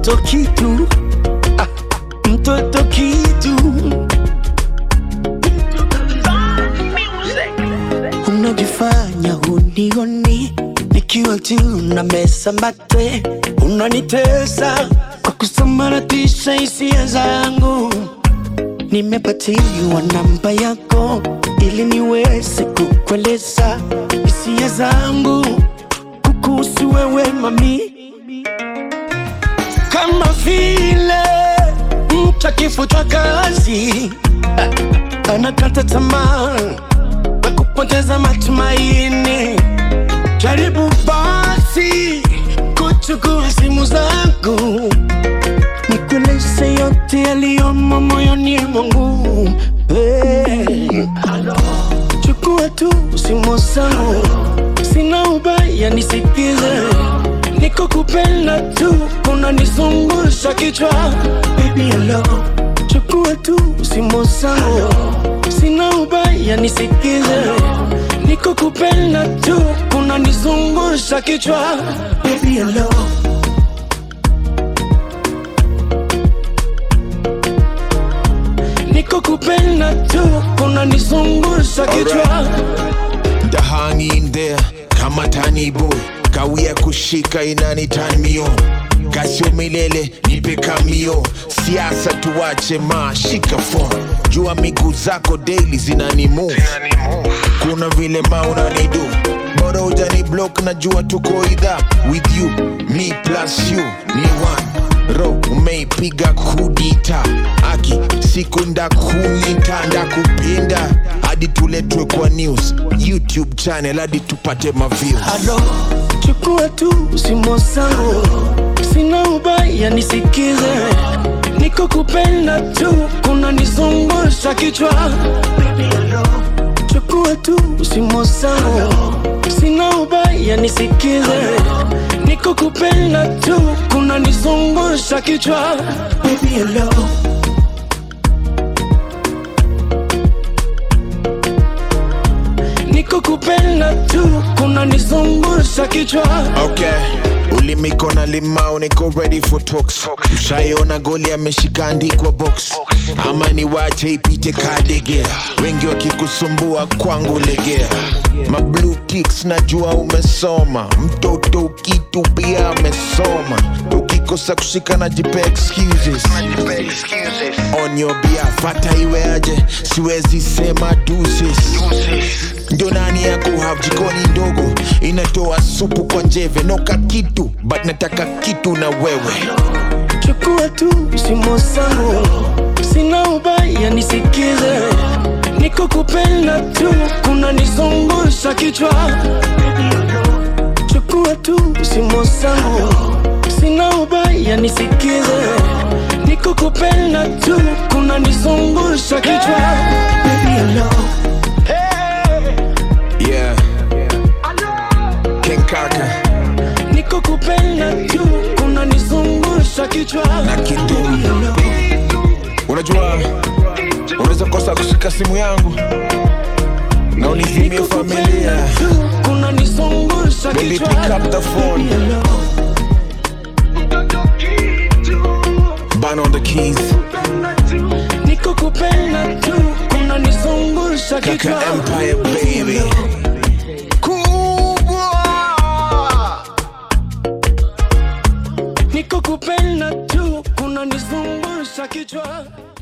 mtoto kitu ah, mtoto kitu unajifanya hunioni nikiwa tu na mesa mate unanitesa kwa kusambaratisha hisia zangu nimepatiwa namba yako ili niweze kukueleza hisia zangu kukuhusu wewe mami kama vile mtu akifutwa kazi ah, anakata tamaa na kupoteza matumaini. Jaribu basi kuchukua simu zangu nikueleze yote yaliyomo moyoni mwangu. Hey. Chukua tu simu zangu, sina ubaya, nisikize. Niko kupenda tu, unanizungusha kichwa. Baby hello, chukua tu simu zangu, sina ubaya, nisikize. Niko kupenda tu, unanizungusha kichwa. Baby hello. Niko kupenda tu, unanizungusha kichwa. The hang in there kama tani boy kawia kushika inani tanmio kasio milele nipe kamio siasa tuwache ma shika phone jua miguu zako daily zinani move kuna vile ma unanidu bora ujani block na jua tuko idha with you me plus you ni one ro umeipiga kudita aki siku ndakuita ndakupinda hadi tuletwe kwa news youtube channel hadi tupate maviews Alo, chukua tu simu zangu, sina ubaya, nisikize. Niko kupenda tu, kuna nizungusha kichwa. Baby, alo, chukua tu simu zangu, sina ubaya, nisikize. Niko kupenda tu, kuna nizungusha kichwa. Baby, alo. Niko kupenda tu, kuna nizungusha kichwa. okay ulimiko na limao niko ready for talks ushaiona goli ameshika andikwa box ama ni wache ipite kadegea wengi wakikusumbua kwangu legea mablue ticks najua umesoma mtoto kitu pia amesoma ukikosa kushika na jipe excuses on your behalf hata iwe aje siwezi sema deuces ndio nani ya kuhave jikoni ndogo inatoa supu kwa njeve noka kitu but nataka kitu na wewe Chukua tu simu zangu, sina ubaya, nisikize. Niko kupenda tu, kuna nizungusha kichwa. Chukua tu simu zangu, sina ubaya, nisikize. Niko kupenda tu, kuna nizungusha kichwa. Baby, hello. yeah King Kaka Niko kupenda tu, kuna nizungusha kichwa. na Kidum unajua unaweza kosa kushika simu yangu na unizimie Niko familia kupenda tu, kuna nizungusha Baby, kichwa. pick up the phone. Baby, hello. ban on the keys Niko kupenda tu, kuna nizungusha Kaka kichwa. Empire baby kubwa Niko kupenda tu, kuna nizungusha kichwa.